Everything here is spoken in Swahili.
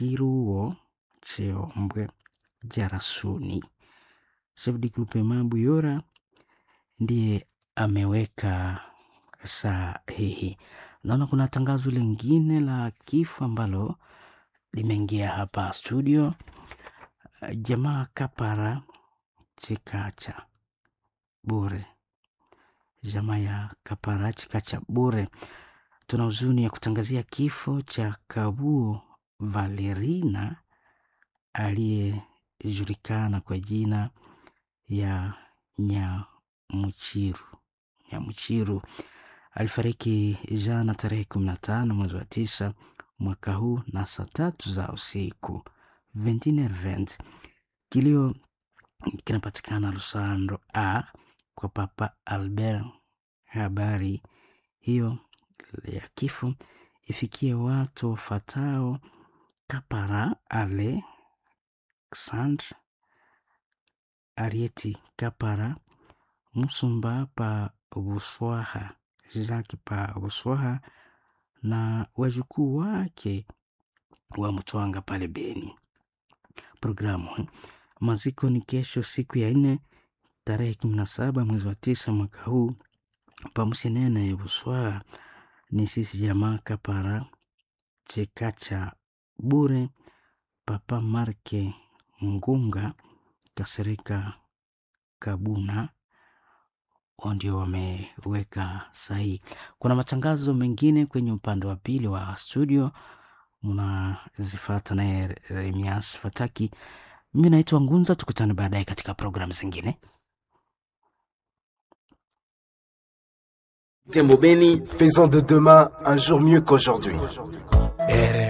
Kiruo Cheombwe Jarasuni. Chef de groupement Buyora ndiye ameweka sahihi. Naona kuna tangazo lingine la kifo ambalo limeingia hapa studio. Jamaa Kapara Chikacha bure, jamaa ya Kapara Chikacha bure. Tuna huzuni ya kutangazia kifo cha Kabuo Valerina aliyejulikana kwa jina ya Nyamuchiru. Nyamuchiru alifariki jana tarehe kumi na tano mwezi wa tisa mwaka huu na saa tatu za usiku 21h20. Kilio kinapatikana Lusando a kwa Papa Albert. Habari hiyo ya kifo ifikie watu wafatao Kapara Alexandre Arieti Kapara Musumba pa Buswaha Jacques pa Buswaha na wajukuu wake wa Mtwanga pale Beni. Programu maziko ni kesho siku ya nne tarehe kumi na saba mwezi wa tisa mwaka huu pamusenene Buswaha ni sisi jamaa Kapara Chekacha bure Papa Marke Ngunga Kasereka Kabuna ndio wameweka sahihi. Kuna matangazo mengine kwenye upande wa pili wa studio, mnazifata naye Remias Fataki. Mimi naitwa Ngunza, tukutane baadaye katika programu zingine. Tembo Beni, Faisons de demain un jour mieux qu'aujourd'hui.